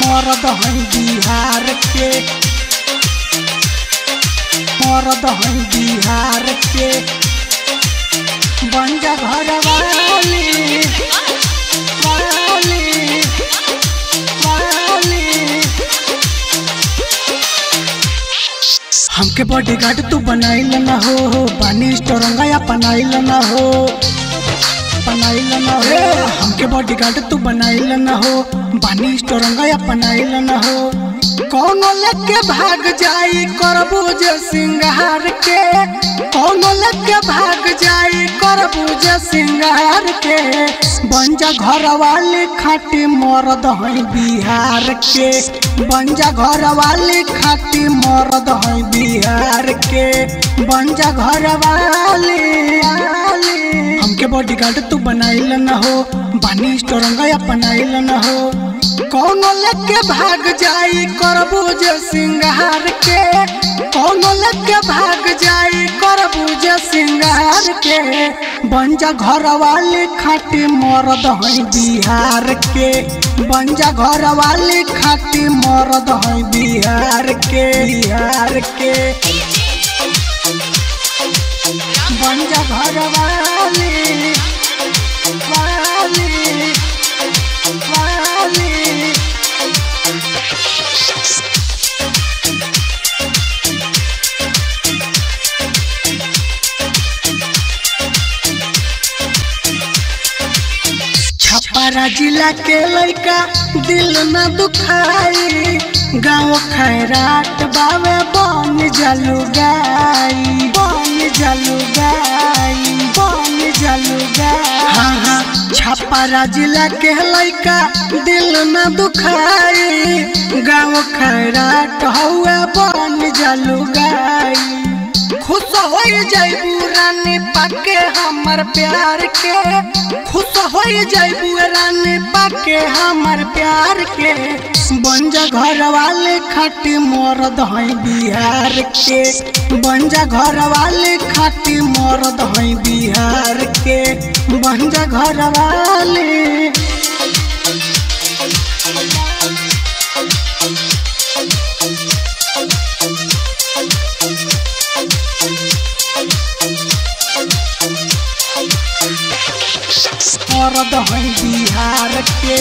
मरद है बिहार के मरद है बिहार के बंजा घर वाली वाली वाली हमके बॉडीगार्ड तू बनाइल न हो पानी स्टोरंगा या पनाइल न हो पनाइल न हो हमके बॉडीगार्ड तू बनाइल न हो पानी स्टोरंगा या पनाइल न हो कौनो लेके भाग जाई करबूज सिंगार के कौनो लेके भाग जाई करबूज सिंगार के बंजा घर वाले खाटी मरद है बिहार के बंजा घर वाले खाटी मरद है बिहार के बंजा घर वाले हमके बॉडीगार्ड तू बनाइल न हो बानी स्टोरंगा या पनाइल न हो कौनो लेके भाग जाई करबूज सिंगार के कौनो लेके भाग जाई करबूज सिंगार के बंजा घर वाले खाटी मरद है बिहार के बंजा घर वाले खाटी मरद है बिहार के बिहार के बंजा घर वाले वाले वाले छपरा जिला के लड़का दिल न दुखाई गाँव खैराट बावे बन जलू गाई बन जलू गाई बन जलू गाई हाँ हाँ छपरा जिला के लड़का दिल न दुखाई गाँव खैराट हुए बन जलू गाई खुश हो जाइबू रानी पाके हमर प्यार के खुश हो जाइबू रानी पाके हमर प्यार के बंजा घर वाले खाटी मरद है बिहार के बंजा घर वाले खाटी मरद है बिहार के बंजा घर वाले मरद है बिहार के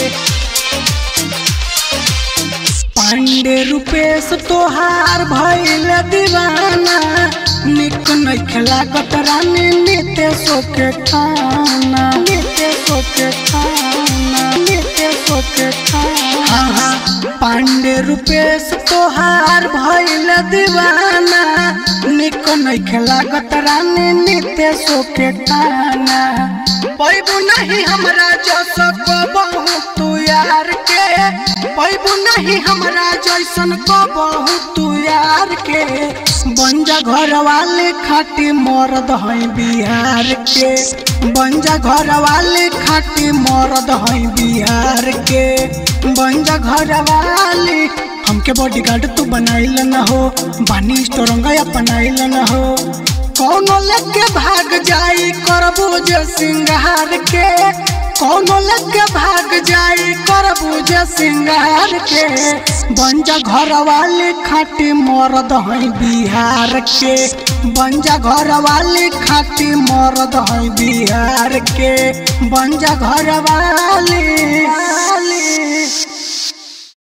पांडे रूपेश तोहार भैल दीवाना निक नहीं लागत रानी नितेशो के खाना नितेशो के खाना नितेशो के खाना हाँ हाँ पांडे रूपेश तोहार भैल दीवाना निक नहीं लागत रानी नितेशो के खाना पैबू नहीं हमरा जैसा को बहु तू यार के पैबू नहीं हमरा जैसन को बहु तू यार के बंजा घर वाले खाटी मरद है बिहार के बंजा घर वाले खाटी मरद है बिहार के बंजा घर वाले हमके बॉडीगार्ड तू बनाइल न हो बानी स्टोरंगा या पनाइल न हो कौनो लेके भाग जाई करबूज सिंगार के कौनो लेके भाग जाई करबूज सिंगार के बंजा घर वाले खाटी मरद है बिहार के बंजा घर वाले खाटी मरद है बिहार के बंजा घर वाले